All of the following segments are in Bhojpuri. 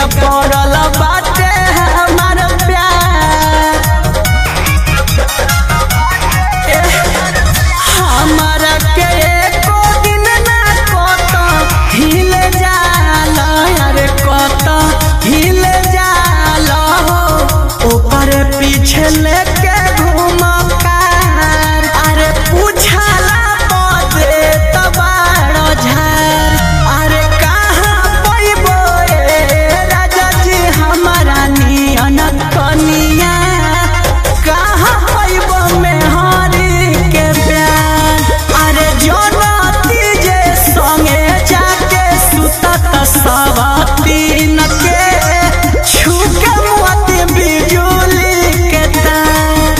फीका पड़ल बाटे हमार प्यार एह, हमरा के एको दिन ना कत हिल जाल अरे कत हिल जाल हो ओकर पीछे लेके घूम कार अरे पूछला पदे तबाड़ झार अरे कहाँ पैबो ए राजा जी हमारा नियन कनिया कहाँ पैबो मेहरी के प्यार अरे जनती जे संगे जाके सुतत सवतीन के छुके मोती बिजुली के तार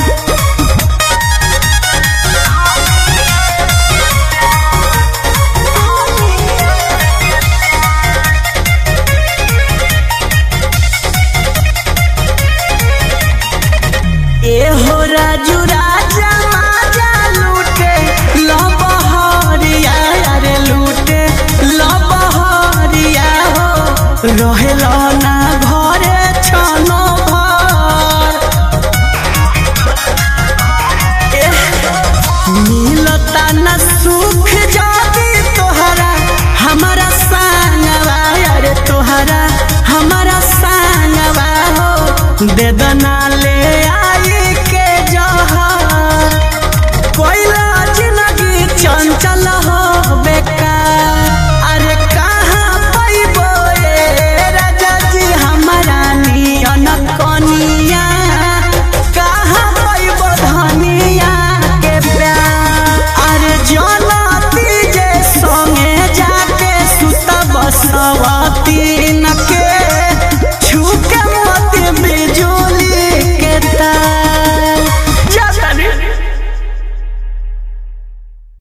ए हो राजू राजा माजा लूटे लबहरिया अरे लूटे लबहरिया हो रहेला ना घरे छनो भर एह, मिलता न सुख जाती तोहरा हमारा संगवा अरे तोहरा हमारा संगवा हो दे दना ले आई के जहर कोइला जिंदगी चंचल हो बेकार अरे कहाँ पैबो ए राजा जी हमारा नियन कनिया कहाँ पैबो धनिया के प्यार अरे जनती जे संगे जाके सुतब सवा